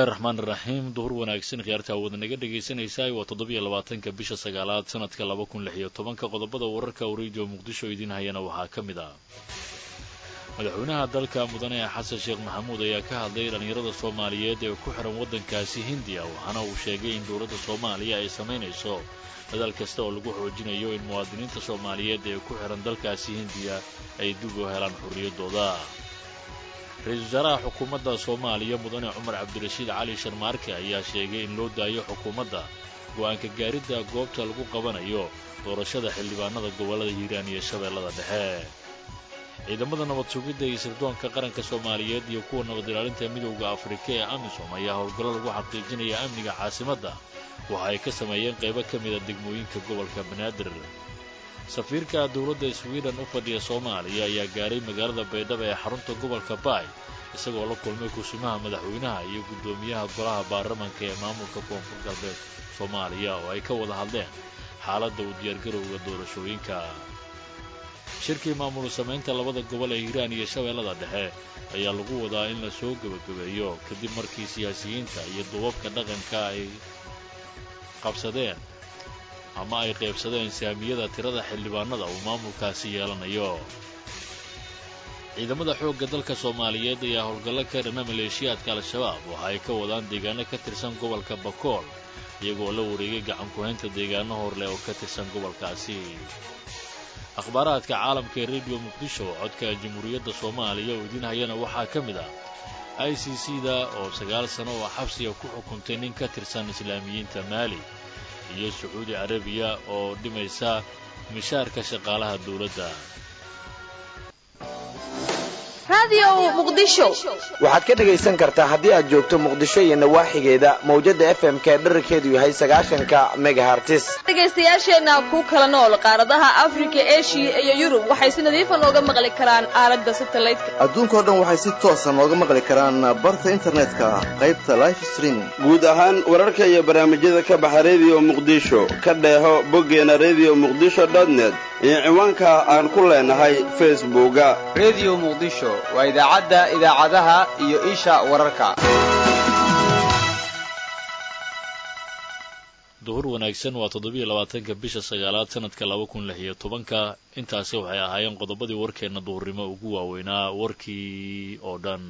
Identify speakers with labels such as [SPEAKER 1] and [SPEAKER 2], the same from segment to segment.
[SPEAKER 1] raxmaan iraxiim duhur wanaagsan khiyaarta wada naga dhegaysanaysaa waa toddobiyo labaatanka bisha sagaalaad sanadka laba kun lix iyo tobanka qodobada wararka uu radio muqdisho idiin hayana waxaa ka mid ah madaxweynaha dalka mudane xasan sheekh maxamuud ayaa ka hadlay dhallinyarada soomaaliyeed ee ku xihan waddankaasi hindiya waxaana uu sheegay in dowladda soomaaliya ay samaynayso dadaal kasta oo lagu xoojinayo in muwaadiniinta soomaaliyeed ee ku xihan dalkaasi hindiya ay dib u helaan xorriyaddooda ra-iisul wasaaraha xukuumadda soomaaliya mudane cumar cabdirashiid cali sharmaarke ayaa sheegay in loo daayo xukuumadda go'aanka gaaridda goobta lagu qabanayo doorashada xildhibaanada gobollada hiiraan iyo shabeellada dhexe ciidamada nabad sugidda iyo sirdoonka qaranka soomaaliyeed iyo kuwa nabad ilaalinta midowda afrika ee amisom ayaa howlgallo lagu xaqiijinaya amniga caasimadda waxa ay ka sameeyeen qaybo ka mida degmooyinka gobolka banaadir safiirka dowladda swiden u fadhiya soomaaliya ayaa gaaray magaalada baydhabo ee xarunta gobolka baay isagoo la kulmay kusimaha madaxweynaha iyo guddoomiyaha golaha baarlamanka ee maamulka koonfur galbeed soomaaliya oo ay ka wada hadleen xaaladda u diyaargarowga doorashooyinka shirkii maamul samaynta labada gobol ee hiiraan iyo shabeellada dhexe ayaa lagu wadaa in la soo gebagabeeyo kadib markii siyaasiyiinta iyo duubabka dhaqanka ay qabsadeen ama ay qaybsadeen saamiyada tirada xildhibaanada uu maamulkaasi yeelanayo ciidamada xoogga dalka soomaaliyeed ayaa howlgallo ka dhana maleeshiyaadka al-shabaab waxa ay ka wadaan deegaano ka tirsan gobolka bakool iyagoo la wareegay gacankuhaynta deegaano horleh oo ka tirsan gobolkaasi akhbaaraadka caalamka ee rediyo muqdisho codka jamhuuriyadda soomaaliya oo idiin hayana waxaa ka mid ah i c c da oo sagaal sano oo xabsiga ku xukuntay nin ka tirsan islaamiyiinta maali iyo sacuudi carabiya oo dhimaysa mishaarka shaqaalaha dowladda
[SPEAKER 2] waxaad ka dhegaysan kartaa haddii aad joogto muqdisho iyo nawaaxigeeda mawjadda f m-ka ee dherarkeedu yahay sagaashanka megahartis
[SPEAKER 3] dhegaystayaasheenna ku kala nool qaaradaha afrika eshiya iyo yurub waxay si nadiifa nooga maqli karaan aalada satelliteka
[SPEAKER 4] adduunkao dhan waxay si toosa nooga maqli karaan barta internetka qaybta life streaming
[SPEAKER 5] guud ahaan wararka iyo barnaamijyada ka baxa rediyo muqdisho ka dheeho boggeena rediyo muqdisho dotnet iyo ciwaanka aan ku leenahay facebooka
[SPEAKER 6] rediyo muqdisho waa idaacadda idaacadaha iyo isha wararka
[SPEAKER 1] duhur wanaagsan waa toddobiyo labaatanka bisha sagaalaad sanadka laba kun lix iyo tobanka intaasi waxay ahaayeen qodobadii warkeenna duhurnimo ugu waaweynaa warkii oo dhan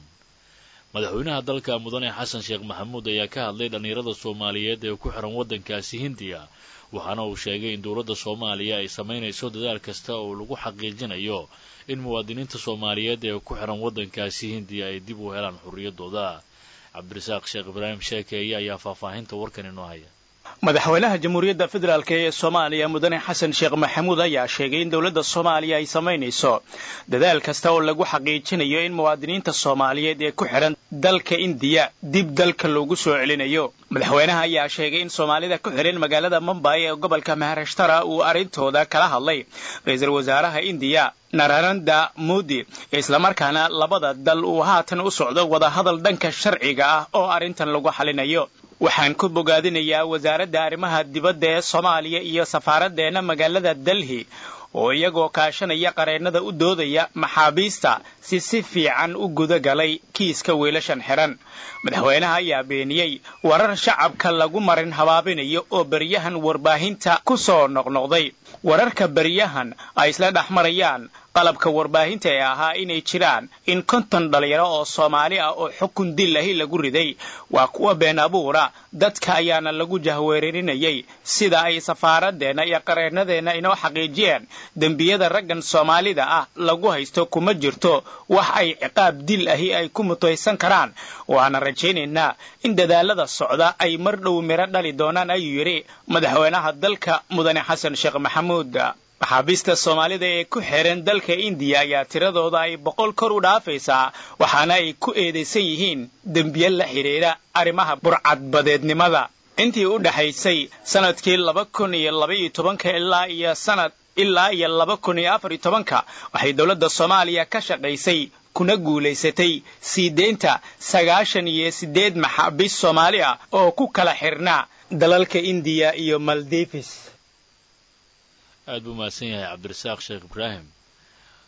[SPEAKER 1] madaxweynaha dalka mudane xasan sheekh maxamuud ayaa ka hadlay dhallinyarada soomaaliyeed ee ku xihan waddankaasi hindiya waxaana uu sheegay in dowladda soomaaliya ay samaynayso dadaal kasta oo lagu xaqiijinayo in muwaadiniinta soomaaliyeed ee ku xihan waddankaasi hindiya ay dib u helaan xorriyaddooda cabdirasaaq sheekh ibraahim sheekeeye ayaa faahfaahinta warkan inoo haya
[SPEAKER 7] madaxweynaha jamhuuriyadda federaalk ee soomaaliya mudane xasan sheekh maxamuud ayaa sheegay in dowladda soomaaliya ay samaynayso dadaal kasta oo lagu xaqiijinayo in muwaadiniinta soomaaliyeed ee ku xidhan dalka indiya dib dalka loogu soo celinayo madaxweynaha ayaa sheegay in soomaalida ku xidhan magaalada mumbay ee gobolka maharashtara uu arrintooda kala hadlay ra-iisul wasaaraha indiya nararanda modi islamarkaana labada dal uu haatan u socdo wadahadal dhanka sharciga ah oo arrintan lagu xalinayo waxaan ku bogaadinayaa wasaaradda arrimaha dibadda ee soomaaliya iyo safaaraddeena magaalada delhi oo iyagoo kaashanaya qareennada u doodaya maxaabiista si si fiican u guda galay kiiska wiilashan xidhan madaxweynaha ayaa beeniyey warar shacabka lagu marin habaabinayo oo beryahan warbaahinta ku soo noqnoqday wararka beryahan ay isla dhex marayaan qalabka warbaahinta ee ahaa inay jiraan in konton dhalinyaro oo soomaali ah oo xukun dil ahi lagu riday waa kuwa been abuura dadka ayaana lagu jahweerarinayay sida ay safaaradeenna iyo qareennadeenna inoo xaqiijiyeen dembiyada raggan soomaalida ah lagu haysto kuma jirto wax ay ciqaab dil ahi ay ku mutaysan karaan waana rajaynaynaa in dadaalada socda ay mar dhow miro dhali doonaan ayuu yidhi madaxweynaha dalka mudane xasan sheekh maxamuud maxaabiista soomaalida ee ku xiran dalka indiya ayaa tiradooda ay boqol kor u dhaafaysaa waxaana ay ku eedaysan yihiin dembiye la xidhiidha arrimaha burcadbadeednimada intii u dhexaysay sanadkii laba kun iyo labaiyo tobanka ilaa iyo sanad ilaa iyo laba kun iyo afar iyo tobanka waxay dowladda soomaaliya ka shaqaysay kuna guulaysatay sii deynta sagaashan iyo siddeed maxaabiist soomaali ah oo ku kala xirnaa dalalka indiya iyo maldives
[SPEAKER 1] aad buu mahadsan yahay cabdirasaaq sheekh ibraahim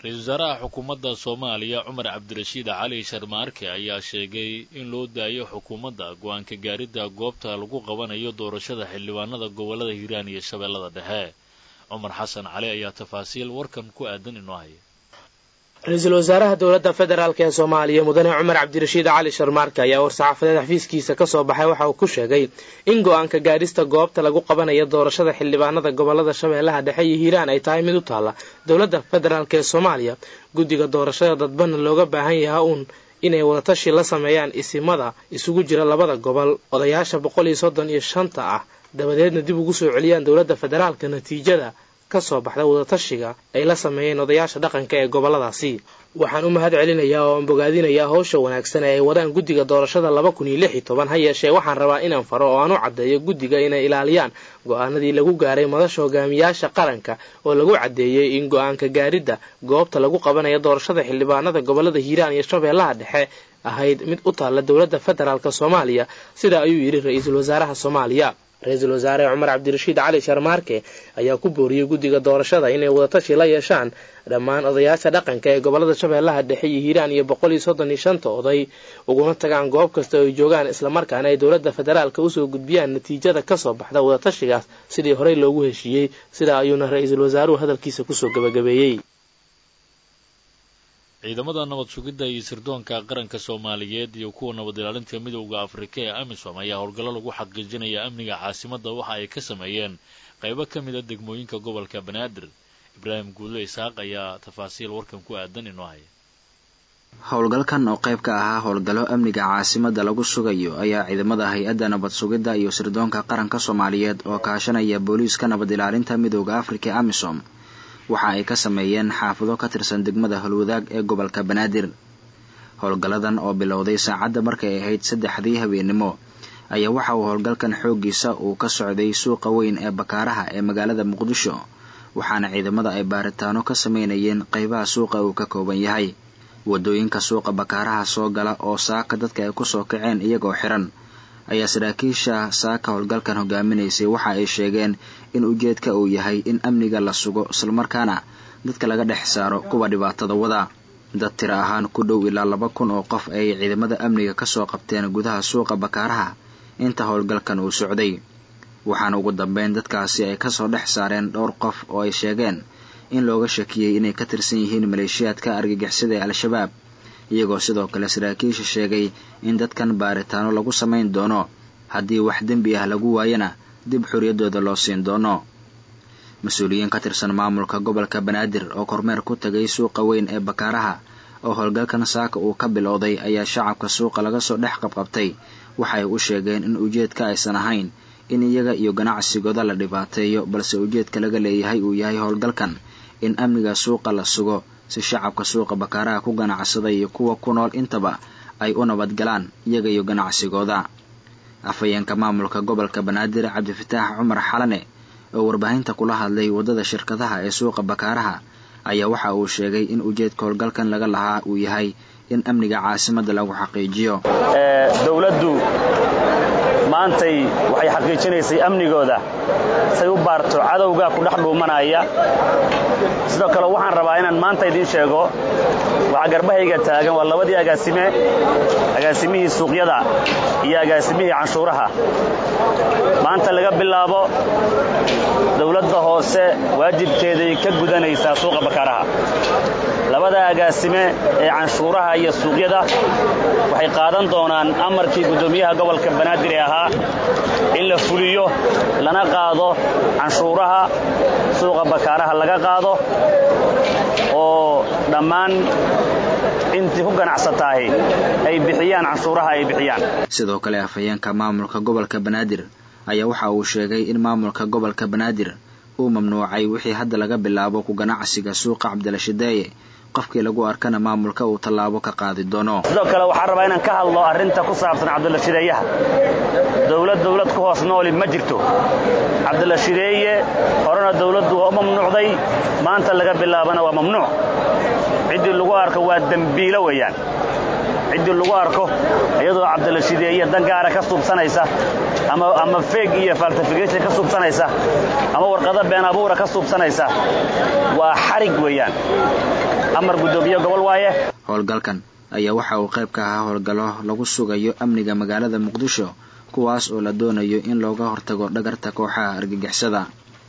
[SPEAKER 1] ra-iisul wasaaraha xukuumadda soomaaliya cumar cabdirashiid cali sharmaarke ayaa sheegay in loo daayo xukuumadda go-aanka gaaridda goobta lagu qabanayo doorashada xildhibaanada gobollada hiiraan iyo shabeellada dhexe cumar xasan cali ayaa tafaasiil warkan ku aadan inoo haya
[SPEAKER 8] ra-iisul wasaaraha dowladda federaalk ee soomaaliya mudane cumar cabdirashiid cali sharmaarke ayaa war-saxaafadeed xafiiskiisa ka soo baxay waxa uu ku sheegay in go-aanka gaadhista goobta lagu qabanayo doorashada xildhibaanada gobollada shabeellaha dhexe iyo hiiraan ay tahay mid u taalla dowladda federaalk ee soomaaliya guddiga doorashada dadbana looga baahan yaha uun inay wadatashi la sameeyaan isimada isugu jira labada gobol odayaasha boqol iyo soddon iyo shanta ah dabadeedna dib ugu soo celiyaan dowladda federaalka natiijada ka soo baxda wadatashiga ay la sameeyeen odayaasha dhaqanka ee gobolladaasi waxaan u mahad celinayaa oo aan bogaadinayaa howsha wanaagsan ee ay wadaan guddiga doorashada laba kun iyo lix iyo toban ha yeeshee waxaan rabaa inaan faro oo aan u caddeeyo guddiga inay ilaaliyaan go-aanadii lagu gaaray madasha hogaamiyaasha qaranka oo lagu caddeeyey in go-aanka gaaridda goobta lagu qabanayo doorashada xildhibaanada gobollada hiiraan iyo shabeellaha dhexe ahayd mid u taalla dowladda federaalk soomaaliya sidaa ayuu yidhi ra-iisul wasaaraha soomaaliya ra-iisul wasaare cumar cabdirashiid cali sharmaarke ayaa ku booriyey guddiga doorashada inay wadatashi la yeeshaan dhammaan odayaasha dhaqanka ee gobollada shabeellaha dhexe iyo hiiraan iyo boqol iyo soddon iyo shanta oday uguna tagaan goob kasta oo ay joogaan islamarkaana ay dowladda federaalka usoo gudbiyaan natiijada kasoo baxda wadatashigaas sidii horey loogu heshiiyey sidaa ayuuna ra-iisul wasaaruhu hadalkiisa kusoo gabagabeeyey
[SPEAKER 1] ciidamada nabad sugidda iyo sirdoonka qaranka soomaaliyeed iyo kuwa nabad ilaalinta midowda afrika ee amisom ayaa howlgallo lagu xaqiijinaya amniga caasimadda waxa ay ka sameeyeen qaybo ka mid a degmooyinka gobolka banaadir ibraahim guulle isaaq ayaa tafaasiil warkan ku aadan inoo haya
[SPEAKER 9] howlgalkan oo qayb ka ahaa howlgallo amniga caasimadda lagu sugayo ayaa ciidamada hay-adda nabad sugidda iyo sirdoonka qaranka soomaaliyeed oo kaashanaya booliiska nabad ilaalinta midowda afrika ee amisom waxa ay ka sameeyeen xaafado ka tirsan degmada holwadaag ee gobolka banaadir howlgalladan oo bilowday saacadda markay ahayd saddexdii habeennimo ayaa waxa uu howlgalkan xooggiisa uu ka socday suuqa weyn ee bakaaraha ee magaalada muqdisho waxaana ciidamada ay baaritaano ka sameynayeen qaybaha suuqa uu ka kooban yahay waddooyinka suuqa bakaaraha soo gala oo saaka dadka ay ku soo kaceen iyagoo xiran ayaa saraakiisha saaka howlgalkan hogaaminaysay waxa ay sheegeen in ujeedka uu yahay in amniga la sugo islamarkaana dadka laga dhex saaro kuwa dhibaatada wada dad tira ahaan ku dhow ilaa laba kun oo qof ayay ciidamada amniga kasoo qabteen gudaha suuqa bakaaraha inta howlgalkan uu socday waxaana ugu dambeyn dadkaasi ay kasoo dhex saareen dhowr qof oo ay sheegeen in looga shakiyey inay ka tirsan yihiin maleeshiyaadka argagixisada ee al-shabaab iyagoo sidoo kale saraakiisha sheegay in dadkan baaritaano lagu samayn doono haddii wax dembi ah lagu waayana dib xorriyaddooda loo siin doono mas-uuliyiin ka tirsan maamulka gobolka banaadir oo kormeer ku tagay suuqa weyn ee bakaaraha oo howlgalkan saaka uu ka bilowday ayaa shacabka suuqa laga soo dhex qabqabtay waxay u sheegeen in ujeedka aysan ahayn in iyaga iyo ganacsigooda la dhibaateeyo balse ujeedka laga leeyahay uu yahay howlgalkan in amniga suuqa la sugo si shacabka suuqa bakaaraha ku ganacsada iyo kuwa ku nool intaba ay u nabadgalaan iyaga iyo ganacsigooda afhayeenka maamulka gobolka banaadir cabdifataax cumar xalane oo warbaahinta kula hadlay waddada shirkadaha ee suuqa bakaaraha ayaa waxa uu sheegay in ujeedka howlgalkan laga lahaa uu yahay in amniga caasimadda lagu xaqiijiyo
[SPEAKER 10] dowladdu maantay waxay xaqiijinaysay amnigooda say u baarto cadowga ku dhex dhuumanaya sidoo kale waxaan rabaa inaan maanta idiin sheego waxaa garbahayga taagan waa labadii agaasime agaasimihii suuqyada iyo agaasimihii canshuuraha maanta laga bilaabo dowladda hoose waajibkeeday ka gudanaysaa suuqa bakaaraha labada agaasime ee canshuuraha iyo suuqyada waxay qaadan doonaan amarkii guddoomiyaha gobolka banaadir ee ahaa in la fuliyo lana qaado canshuuraha suuqa bakaaraha laga qaado oo dhammaan intii ku ganacsataahi ay bixiyaan canshuuraha ay bixiyaan
[SPEAKER 9] sidoo kale afhayeenka maamulka gobolka banaadir ayaa waxa uu sheegay in maamulka gobolka banaadir uu mamnuucay wixii hadda laga bilaabo ku ganacsiga suuqa cabdilashideeye qofkii lagu arkana maamulka uu tallaabo ka qaadi doono
[SPEAKER 10] sidoo kale waxaan rabaa inaan ka hadlo arrinta ku saabsan cabdilashideeyaha dowlad dowlad ku hoos nooli ma jirto cabdilashideeye horena dowladdu waa u mamnuucday maanta laga bilaabana waa mamnuuc ciddii lagu arko waa dembiilo weeyaan ciddii lagu arko iyadoo cabdilashideeye dan gaara ka suubsanaysa ama ama feeg iyo falsification ka suubsanaysa ama warqado been abuura ka suubsanaysa waa xarig weeyaan amar guddoomiye gobol waaye
[SPEAKER 9] howlgalkan ayaa waxa uu qayb ka ahaa howlgallo lagu sugayo amniga magaalada muqdisho kuwaas oo la doonayo in looga hortago dhagarta kooxaha argagixisada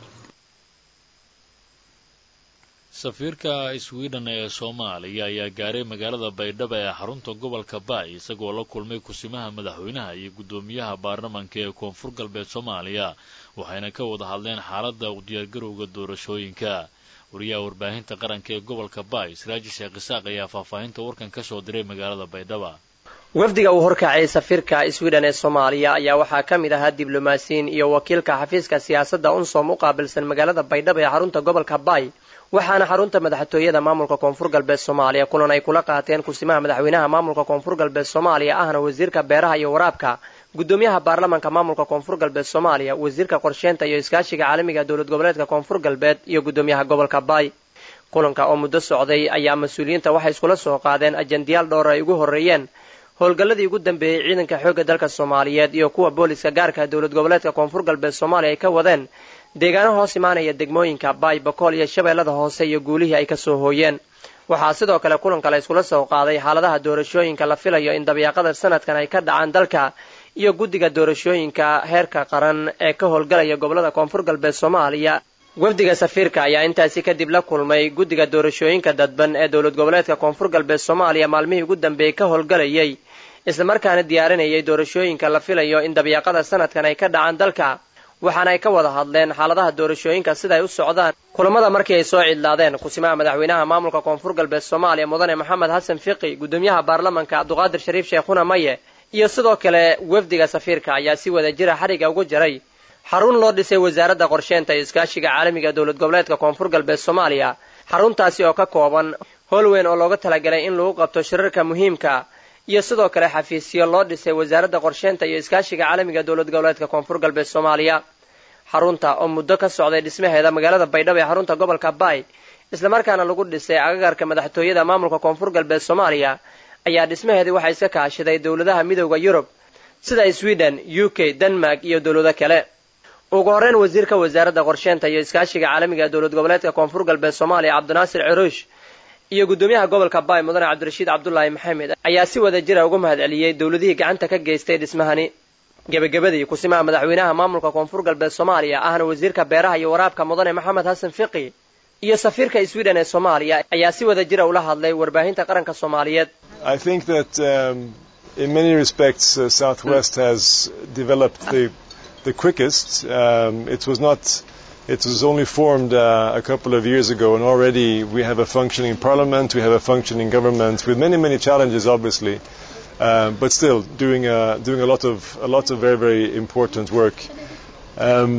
[SPEAKER 1] safiirka sweden ee soomaaliya ayaa gaaray magaalada baydhabo ee xarunta gobolka baay isagoo la kulmay kusimaha madaxweynaha iyo guddoomiyaha baarlamanka ee koonfur galbeed soomaaliya waxayna ka wada hadleen xaaladda u diyaargarowga doorashooyinka wariyaha warbaahinta qaranka ee gobolka baay siraaji sheekh isaaq ayaa faahfaahinta warkan ka soo diray magaalada baydhaba
[SPEAKER 11] wafdiga uu horkacay safiirka sweden ee soomaaliya ayaa waxaa ka mid ahaa diblomaasiyiin iyo wakiilka xafiiska siyaasadda unsom u qaabilsan magaalada baydhabo ee xarunta gobolka baay waxaana xarunta madaxtooyada maamulka koonfur galbeed soomaaliya kulan ay kula qaateen kusimaha madaxweynaha maamulka koonfur galbeed soomaaliya ahna wasiirka beeraha iyo waraabka guddoomiyaha baarlamanka maamulka koonfur galbeed soomaaliya wasiirka qorsheynta iyo iskaashiga caalamiga dowlad goboleedka koonfur galbeed iyo guddoomiyaha gobolka baay kulanka oo muddo socday ayaa mas-uuliyiinta waxay iskula soo qaadeen ajendayaal dhowr ay ugu horreeyeen howlgalladii ugu dambeeyey ciidanka xoogga dalka soomaaliyeed iyo kuwa booliska gaarka dowlad goboleedka koonfur galbeed soomaaliya ay ka wadeen deegaano hoos imaanaya degmooyinka baay bakool iyo shabeellada hoose iyo guulihii ay ka soo hooyeen waxaa sidoo kale kulanka la iskula soo qaaday xaaladaha doorashooyinka la filayo in dabiiqada sanadkan ay ka dhacaan dalka iyo guddiga doorashooyinka heerka qaran ee ka howlgalaya gobolada koonfur galbeed soomaaliya wafdiga safiirka ayaa intaasi kadib la kulmay guddiga doorashooyinka dadban ee dowlad goboleedka koonfur galbeed soomaaliya maalmihii ugu dambeeyey ka howlgalayay islamarkaana diyaarinayay doorashooyinka la filayo in dabiiqada sanadkan ay ka dhacaan dalka waxaana ay ka wada hadleen xaaladaha doorashooyinka sidaay u socdaan kulamada markii ay soo cidlaadeen kusimaha madaxweynaha maamulka koonfur galbeed soomaaliya mudane maxamed xasan fiqi guddoomiyaha baarlamanka cabduqaadir shariif sheekhuna maye iyo sidoo kale wafdiga safiirka ayaa si wada jira xariga ugu jaray xarun loo dhisay wasaaradda qorsheynta iyo iskaashiga caalamiga dowlad goboleedka koonfur galbeed soomaaliya xaruntaasi oo ka kooban howl weyn oo looga talagalay in lagu qabto shirarka muhiimka iyo sidoo kale xafiisyo loo dhisay wasaaradda qorsheynta iyo iskaashiga caalamiga dowlad goboleedka koonfur galbeed soomaaliya xarunta oo muddo ka socday dhismaheeda magaalada baydhabo ee xarunta gobolka baay islamarkaana lagu dhisay agagarka madaxtooyada maamulka koonfur galbeed soomaaliya ayaa dhismaheedii waxaa iska kaashaday dowladaha midooda yurub sida sweden u k denmark iyo dowlado kale ugu horreyn wasiirka wasaaradda qorsheynta iyo iskaashiga caalamiga ee dowlad goboleedka koonfur galbeed soomaaliya cabdinaasir ciruush iyo guddoomiyaha gobolka baay mudane cabdirashiid cabdulaahi maxamed ayaa si wada jira uga mahad celiyey dowladihii gacanta ka geystay dhismahani gebagabadii kusimaha madaxweynaha maamulka koonfur galbeed soomaaliya ahna wasiirka beeraha iyo waraabka mudane maxamed xasan fiqi iyo safiirka sweden ee soomaaliya ayaa si wada jira ula hadlay warbaahinta qaranka soomaaliyeed
[SPEAKER 12] I think that um, in many respects uh, Southwest has developed the, the quickest. Um, it was not It was only formed uh, a couple of years ago, and already we have a functioning parliament, we have a functioning government with many, many challenges, obviously, uh, but still doing a, doing a lot of a lot of very, very important work. Um,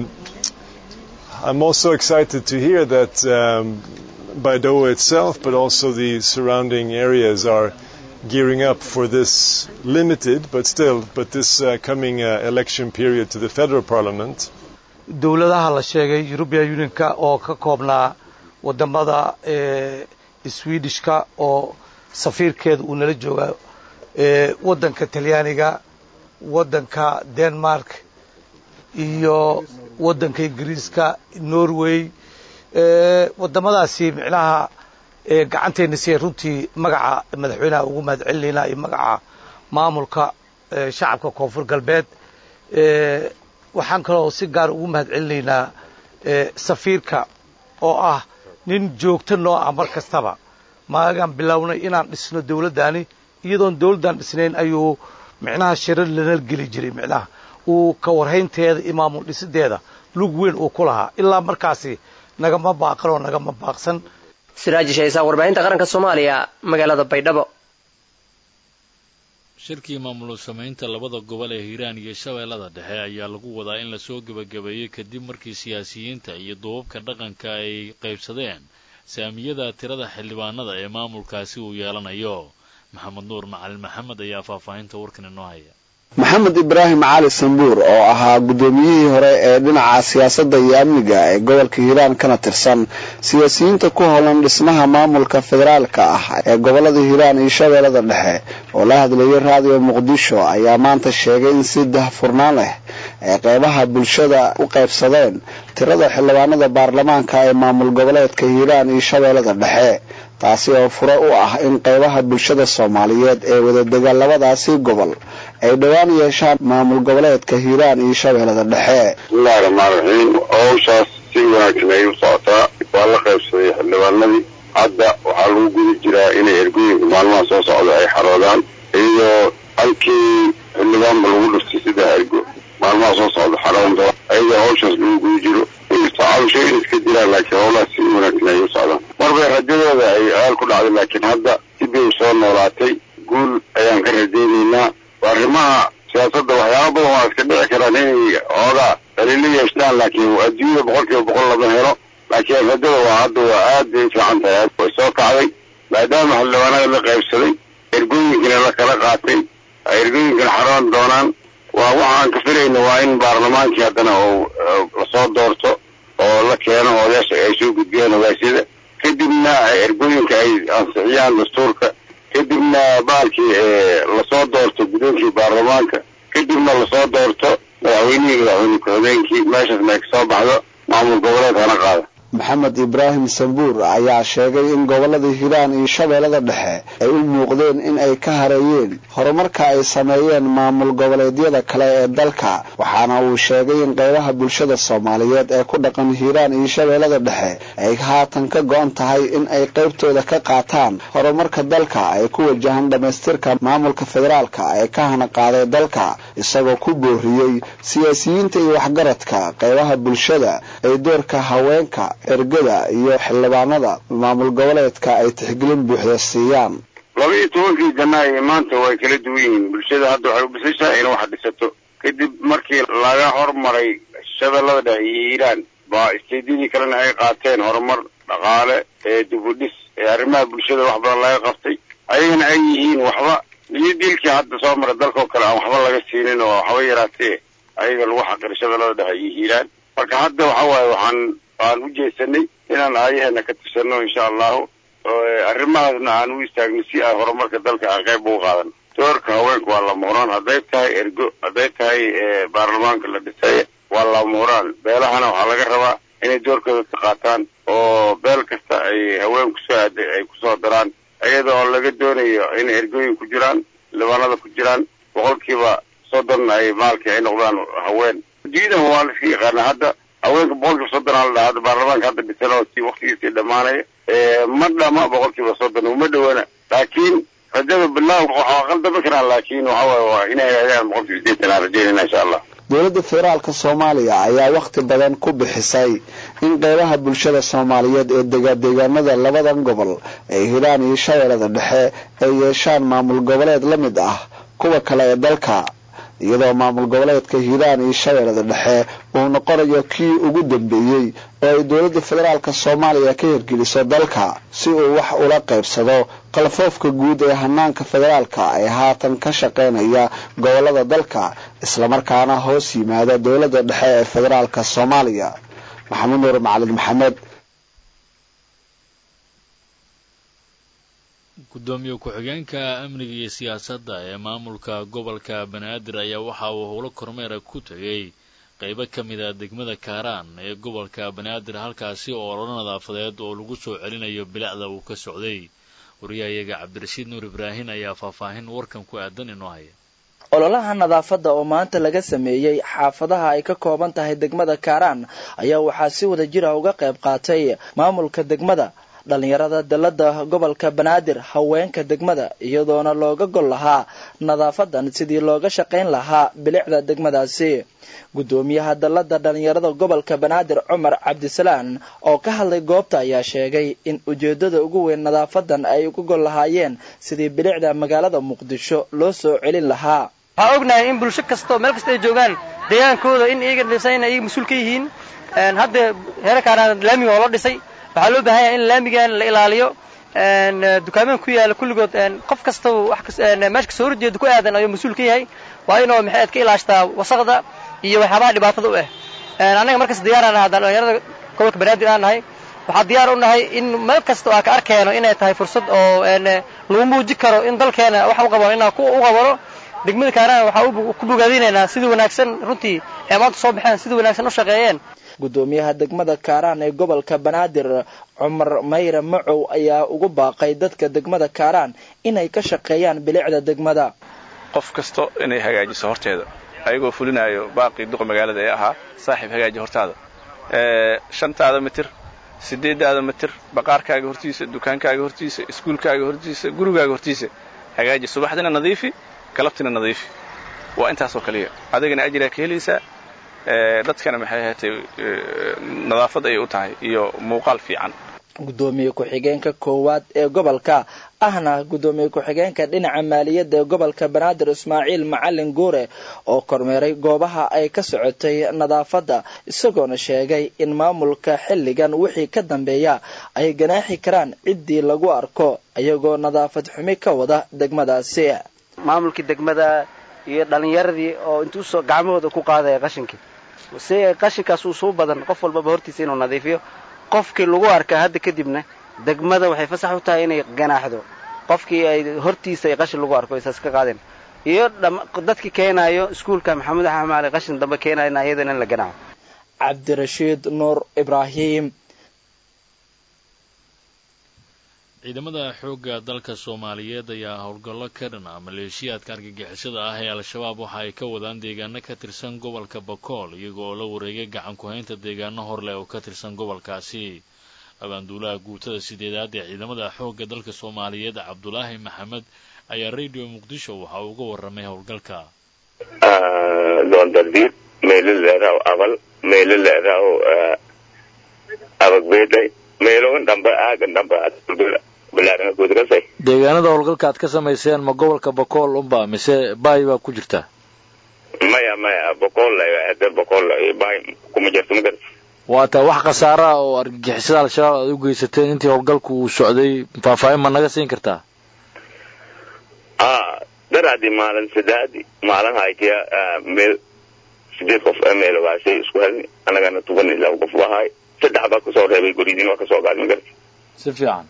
[SPEAKER 12] I'm also excited to hear that um, Baidoa itself, but also the surrounding areas, are gearing up for this limited, but still, but this uh, coming election period to the federal parliament.
[SPEAKER 13] dowladaha la sheegay european unionka oo ka koobnaa wadamada swedishka oo safiirkeeda uu nala jooga waddanka talyaaniga waddanka denmark iyo waddanka ingiriiska norway wadamadaasi micnaha gacantayna siya runtii magaca madaxweynaha ugu mahad celinaynaa iyo magaca maamulka shacabka koonfur galbeed waxaan kaloo si gaar ugu mahad celinaynaa safiirka oo ah nin joogto noo ah mar kastaba maagaan bilownay inaan dhisno dowladdaani iyadoon dowladdan dhisnayn ayuu micnaha shirar lana geli jiray micnaha uu ka warhaynteeda iyo maamul dhisideeda lug weyn uu ku lahaa ilaa markaasi nagama baaqan oo nagama baaqsan
[SPEAKER 11] siraaji shaysaa warbaahinta qaranka soomaaliya magaalada baydhabo
[SPEAKER 1] shirkii maamul samaynta labada gobol ee hiiraan iyo shabeellada dhexe ayaa lagu wadaa in lasoo gebagabeeyey kadib markii siyaasiyiinta iyo duubabka dhaqanka ay qaybsadeen saamiyada tirada xildhibaanada ee maamulkaasi uu yeelanayo maxamed nuur macalin maxamed ayaa faahfaahinta warkan inoo haya
[SPEAKER 14] maxamed ibraahim cali sambuur oo ahaa guddoomiyihii hore ee dhinaca siyaasadda iyo amniga ee gobolka hiiraan kana tirsan siyaasiyiinta ku howlan dhismaha maamulka federaalka ah ee gobolada hiiraan iyo shabeellada dhexe oo la hadlayay raadiyo muqdisho ayaa maanta sheegay in si dahfurnaan leh ay qeybaha bulshada u qaybsadeen tirada xildhibaanada baarlamaanka ee maamul goboleedka hiiraan iyo shabeellada dhexe taasi oo fure u ah in qeybaha bulshada soomaaliyeed ee wadadega labadaasi gobol ay dhowaan yeeshaan maamul goboleedka hiiraan iyo shabeellada dhexe
[SPEAKER 15] bismillahi raxmaan raxiim howshaas si wanaagsan ay u socotaa waa la qaybsaday xildhibaanadii hadda waxaa lagu gudi jiraa inay ergooyinka maalmaha soo socda ay xaroodaan iyadoo halkii xildhibaanba lagu dhustay saddex ergo maalmaha soo socda xaroon doona iyadoo howshaas lagu gudi jiro inkastoo cabashooyin iska jiraan laakiin howlahaas si wanaagsan ay u socdaan marbay rajadooda ay aal ku dhacday laakiin hadda dib bay soo noolaatay guul ayaan ka rajaynaynaa arrimaha siyaasadda waxyaaba badan waa iska dhici karaan inay oogaa daliilo yeeshtaan laakiin adduunyada boqol kiiba boqol lama helo laakiin rajada waa hadda waa aad bay u fiican tahay way soo kacday maadaama xildhibaanada la qaybsaday ergooyinkana la kala qaatay ay ergooyinkana xaroon doonaan waa waxaan ka filayna waa in baarlamaankii haddana uu lasoo doorto oo la keeno odayaasha ay soo gudbiyaan ogaasyada kadibna ergooyinka ay ansixiyaan dastuurka kadibna baalkii lasoo doorto guddoonkii baarlamaanka kadibna lasoo doorto madaxweynihii madaxweyne ku-xigeenkii meeshaasna ay kasoo baxdo maamul goboleed hana qaada
[SPEAKER 14] maxamed ibraahim sambuur ayaa sheegay in gobolada hiiraan iyo shabeellada dhexe ay u muuqdeen in ay ka hareeyeen horumarka ay sameeyeen maamul goboleedyada kale ee dalka waxaana uu sheegay in qeybaha bulshada soomaaliyeed ee ku dhaqan hiiraan iyo shabeellada dhexe ay haatan ka go-an tahay in ay qeybtooda ka qaataan horumarka dalka ay ku wajahan dhammaystirka maamulka federaalka ee ka hana qaaday dalka isagoo ku booriyey siyaasiyiinta iyo waxgaradka qeybaha bulshada ay doorka haweenka ergada iyo xildhibaanada maamul goboleedka ay tixgelin buuxda siiyaan
[SPEAKER 15] laba iyo tobankii janaayo maanta way kala duwan yihiin bulshada hadda waxay u bisashahay in wax dhisato kadib markii laga hormaray shabeellada dhexe iyo hiiraan baa isteedyadii kalena ay qaateen horumar dhaqaale ee dibudhis ee arrimaha bulshada wax badan laga qabtay ayagana ay yihiin waxba iyo diilkii hadda soo mara dalkao kale aan waxba laga siinin oo waxba yaraatee ayaga lagu xaqiray shabeellada dhexe iyo hiiraan marka hadda waxa waaye waxaan waan u jeesanay inaan aayaheena ka tirsanno insha allahu arrimahaasna aan u istaagno si ay horumarka dalka aan qayb ugu qaadan doorka haweenka waa lama huraan hadday tahay ergo hadday tahay baarlamaanka la dhisay waa lama huraan beelahana waxaa laga rabaa inay doorkooda ka qaataan oo beel kasta ay haweenku soo aaday ay kusoo daraan iyada oo laga doonayo in ergooyin ku jiraan libaanada ku jiraan boqolkiiba soddon ay maalkii ay noqdaan haween diidaha waa la iska yaqaana hadda haweenka boqolkiiba soddon aa la dhahaa hadda baarlamaanka hadda dhisan oo si waktigiisii dhammaanaya ma dhama boqolkiiba soddon uma dhowana laakiin rajada bilaaw waxaa qaldami karaan laakiin waxa waaye waa inay hagagaan boqolkiiba sideetan aan rajaynayna insha allah
[SPEAKER 14] dowladda federaalka soomaaliya ayaa wakhti badan ku bixisay in qeybaha bulshada soomaaliyeed ee degadeegaanada labadan gobol ee hiiraan iyo shabeellada dhexe ay yeeshaan maamul goboleed la mid ah kuwa kale ee dalka iyadoo maamul goboleedka hiiraan iyo shabeellada dhexe uu noqonayo kii ugu dambeeyey oo ay dowladda federaalka soomaaliya ka hirgeliso dalka si uu wax ula qaybsado qalfoofka guud ee hanaanka federaalka ee haatan ka shaqaynaya gobolada dalka islamarkaana hoos yimaada dowladda dhexe ee federaalka soomaaliya maxamed nuur macalin maxamed
[SPEAKER 1] gudoomiye ku-xigeenka amniga iyo siyaasadda ee maamulka gobolka banaadir ayaa waxa uu howlo kormeera ku tegay qaybo ka mid a degmada kaaraan ee gobolka banaadir halkaasi oo ololo nadaafadeed oo lagu soo celinayo bilicda uu ka socday wariyahayaga cabdirashiid nuur ibraahin ayaa faahfaahin warkan ku aadan inoo haya
[SPEAKER 16] ololaha nadaafadda oo maanta laga sameeyey xaafadaha ay ka kooban tahay degmada kaaraan ayaa waxaa si wada jira uga qayb qaatay maamulka degmada dhalinyarada dalada gobolka banaadir haweenka degmada iyadoona looga gol lahaa nadaafadan sidii looga shaqayn lahaa bilicda degmadaasi gudoomiyaha dalada dhalinyarada gobolka banaadir cumar cabdisalaan oo ka hadlay goobta ayaa sheegay in ujeedada ugu weyn nadaafadan ay uga gol lahaayeen sidii bilicda magaalada muqdisho loo soo celin lahaa
[SPEAKER 17] waxaa ognahay in bulsho kastoo meel kasta ay joogaan deegaankooda in iyaga dhisan iyaga mas-uul ka yihiin hadda heerarkaana laamiga oo la dhisay waxaa loo baahan yahay in laamigan la ilaaliyo dukaamaan ku yaala kulligood qof kastaba wax meesha kasoo horjeeda ku aadan ayuu mas-uul ka yahay waa inuu maxaad ka ilaashtaa wasaqda iyo waxyaabaha dhibaatada u ah annaga markas diyaaraan nahay haddaan dhalinyarada gobolka banaadir aan nahay waxaa diyaar u nahay in meel kasta oo aan ka arkeeno inay tahay fursad oo lagu muuji karo in dalkeena wax u qabano inaan u qabano degmada kaaraan waxaa ku bogaadinaynaa sidii wanaagsan runtii ee maanta soo baxeen sidii wanaagsan u shaqeeyeen
[SPEAKER 16] gudoomiyaha degmada kaaraan ee gobolka banaadir cumar mayre macow ayaa ugu baaqay dadka degmada kaaraan inay ka shaqeeyaan bilicda degmada
[SPEAKER 18] qof kasto inay hagaajiso horteeda ayagoo fulinayo baaqii duqa magaalada ee ahaa saaxiib hagaaji hortaada shantaada mitir sideedaada mitir baqaarkaaga hortiisa dukaankaaga hortiisa iskuulkaaga hortiisa gurigaaga hortiisa hagaaji subaxdina nadiifi galabtina nadiifi waa intaasoo kaliya adigana ajiraa ka helaysaa dadkana maxay ahaatay nadaafad ayay u tahay iyo muuqaal fiican
[SPEAKER 16] gudoomiye ku-xigeenka koowaad ee gobolka ahna gudoomiye ku-xigeenka dhinaca maaliyadda ee gobolka banaadir ismaaciil macalin guure oo kormeeray goobaha ay ka socotay nadaafadda isagoona sheegay in maamulka xilligan wixii ka dambeeya ay ganaaxi karaan ciddii lagu arko iyagoo nadaafad xumi ka wada degmadaasi
[SPEAKER 19] maamulkii degmada iyo dhalinyaradii oo intuu soo gacmahooda ku qaadaya qashinkii si qashinkaas uu suu badan qof walbaba hortiisa inuu nadiifiyo qofkii lagu arkaa hadda kadibna degmada waxay fasax u tahay inay ganaaxdo qofkii ay hortiisa ay qashin lagu arko isaas ka qaadeen iyo dadkii keenaayo iskuulka maxamed axmaali qashin dambe keenayna iyadana in la ganaaxo
[SPEAKER 16] cabdirashiid nuur ibraahim
[SPEAKER 1] ciidamada xoogga dalka soomaaliyeed ayaa howlgallo ka dhana maleeshiyaadka argagixisada ah ee al-shabaab waxa ay ka wadaan deegaano ka tirsan gobolka bakool iyaga oo la wareegay gacan ku-haynta deegaano horleh oo ka tirsan gobolkaasi abaanduulaha guutada sideedaad ee ciidamada xoogga dalka soomaaliyeed cabdulaahi maxamed ayaa radio muqdisho waxa uu uga warramay howlgalka
[SPEAKER 20] doondardiid meelo leeraaw abal meelo leeraaw abagbeeday meelogan dhambe aagan dhambe
[SPEAKER 21] deegaanada howlgalka aad ka samayseen ma gobolka bakool unba mise baay baa ku jirta
[SPEAKER 20] maya maya boqol hade boqol baay kuma jirto ma garta
[SPEAKER 21] waa taa wax khasaara ah oo argagixisada al-shabaab aad u geysateen intii howlgalku uu socday faahfaahin ma naga siin kartaa
[SPEAKER 20] a daraadii maalin sadaadi maalin haytiya meel sideed qof meelogaasay isku helni annagana toban ilaa qof wahaay saddex baa kasoo reebay goridiin waa kasoo qaad ma garta
[SPEAKER 21] si fiican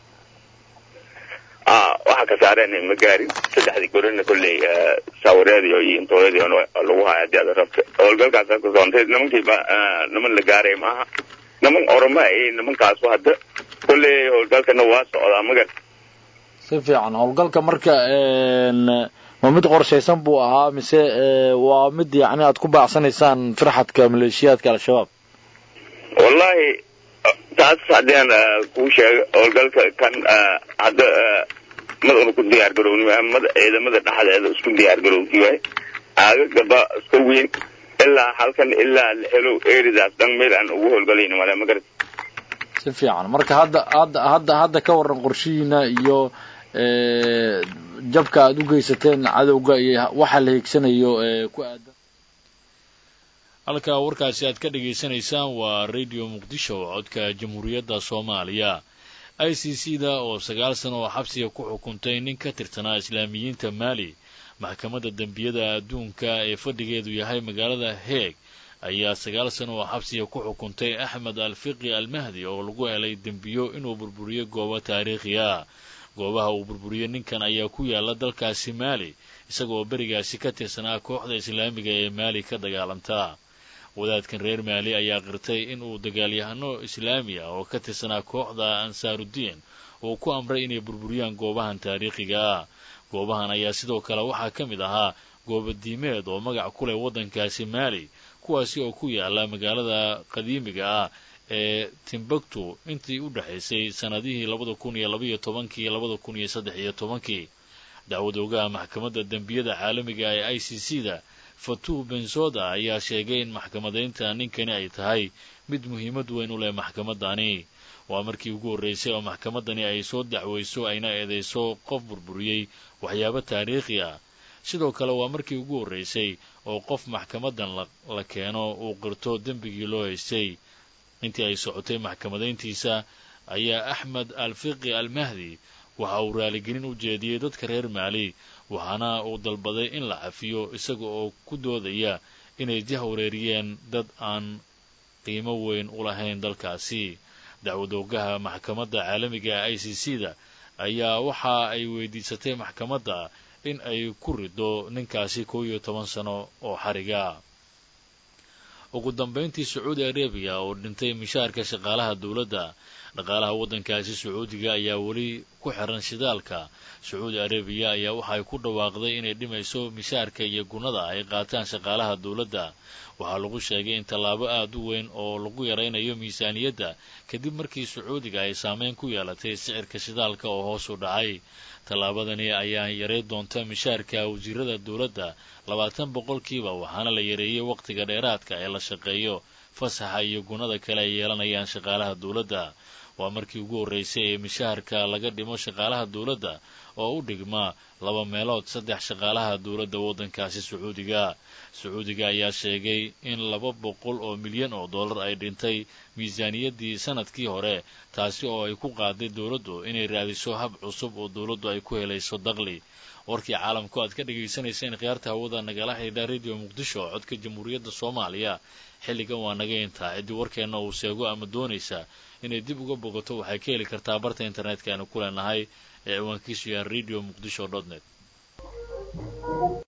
[SPEAKER 20] waxa ka saareen ma gaarin saddexdii gorina kolley saawareedii iyo intooyadii lagu haya haddii aad rabta howlgalkaas ka soontay nimankiiba niman la gaaray maaha niman oroma ay nimankaasu hadda kolley howlgalkana waa socdaa magar
[SPEAKER 21] si fiican howlgalka marka ma mid qorshaysan buu ahaa mise waa mid yacni aad ku baacsanaysaan firxadka maleeshiyaadka al-shabaab
[SPEAKER 20] wallahi taas haddii aan kuu sheego howlgalka kan hadda mad una ku diyaar garowni mad ciidamada dhexdeeda isku diyaar garowti waay aagagaba iska weyn ilaa halkan ilaa la helo eridaas dhan meel aan ugu howlgalayni male ma garat
[SPEAKER 21] si fiican marka hadda hadda hadda hadda ka warran qorshihiina iyo jabka aad u geysateen cadowga iyo waxa la hiigsanayo ku aadan
[SPEAKER 1] halka warkaasi aad ka dhagaysanaysaan waa radio muqdisho codka jamhuuriyadda soomaaliya i c c da oo sagaal sano oo xabsiga ku xukuntay nin ka tirsanaa islaamiyiinta maali maxkamadda dembiyada adduunka ee fadhigeedu yahay magaalada heeg ayaa sagaal sano oo xabsiga ku xukuntay axmed alfiqi almahdi oo lagu helay dembiyo inuu burburiyo goobo taariikhi ah goobaha uu burburiyey ninkan ayaa ku yaala dalkaasi maali isagaoo berigaasi ka tirsanaa kooxda islaamiga ee maali ka dagaalanta wadaadkan reer maali ayaa qirtay in uu dagaalyahano islaami ah oo ka tirsanaa kooxda ansaarudiin uu ku amray inay burburiyaan goobahan taariikhiga ah goobahan ayaa sidoo kale waxaa ka mid ahaa goobadiimeed oo magac ku leh waddankaasi maali kuwaasi oo ku yaala magaalada qadiimiga ah ee timbuktu intii u dhexaysay sannadihii labada kun iyo labaiyo tobankii iyo labada kun iyo saddex iyo tobankii dacwad ogaha maxkamadda dembiyada caalamiga ee i c c da fatuh bensoda ayaa sheegay in maxkamadaynta ninkani ay tahay mid muhiimad weyn u leh maxkamadani waa markii ugu horraysay oo maxkamadani ay soo dacwayso ayna eedayso qof burburiyey waxyaabo taariikhi ah sidoo kale waa markii ugu horraysay oo qof maxkamadan la keeno uu qirto dembigii loo haystay intii ay socotay maxkamadayntiisa ayaa axmed alfiqi almahdi waxa uu raaligelin u jeediyey dadka reer maali waxaana uu dalbaday in la cafiyo isaga oo ku doodaya inay jah wareeriyeen dad aan qiimo weyn u lahayn dalkaasi dacwadoogaha maxkamadda caalamiga i c c da ayaa waxa ay weydiisatay maxkamadda in ay ku rido ninkaasi kow iyo toban sano oo xariga ugu dambayntii sacuudi arabiya oo dhintay mishaarka shaqaalaha dowladda dhaqaalaha waddankaasi sacuudiga ayaa weli ku xiran shidaalka sacuudi arabiya ayaa waxay ku dhawaaqday inay dhimayso mishaarka iyo gunnada ay qaataan shaqaalaha dowladda waxaa lagu sheegay in tallaabo aad u weyn oo lagu yaraynayo miisaaniyadda kadib markii sacuudiga ay saameyn ku yeelatay sicirka shidaalka oo hoos u dhacay tallaabadani ayaa yaray doonta mishaarka wasiirada dowladda labaatan boqolkiiba waxaana la yareeyey wakhtiga dheeraadka ee la shaqeeyo fasaxa iyo gunnada kale ay yeelanayaan shaqaalaha dowladda waa markii ugu horreysay ee mishaharka laga dhimo shaqaalaha dowladda oo u dhigma laba meelood saddex shaqaalaha dowladda waddankaasi sacuudiga sacuudiga ayaa sheegay in laba boqol oo milyan oo dollar ay dhintay miisaaniyaddii sanadkii hore taasi oo ay ku qaaday dowladdu inay raadiso hab cusub oo dowladdu ay ku helayso daqli warkii caalamku aad ka dhagaysanayseen khiyaarta hawada nagala xidhiidha radio muqdisho codka jamhuuriyadda soomaaliya xilligan waa naga intaa ciddii warkeenna uu seego ama doonaysa inay dib uga bogato waxay ka heli kartaa barta internetka aanu ku leenahay ee ciwaankiisu yahay radio muqdisho dot net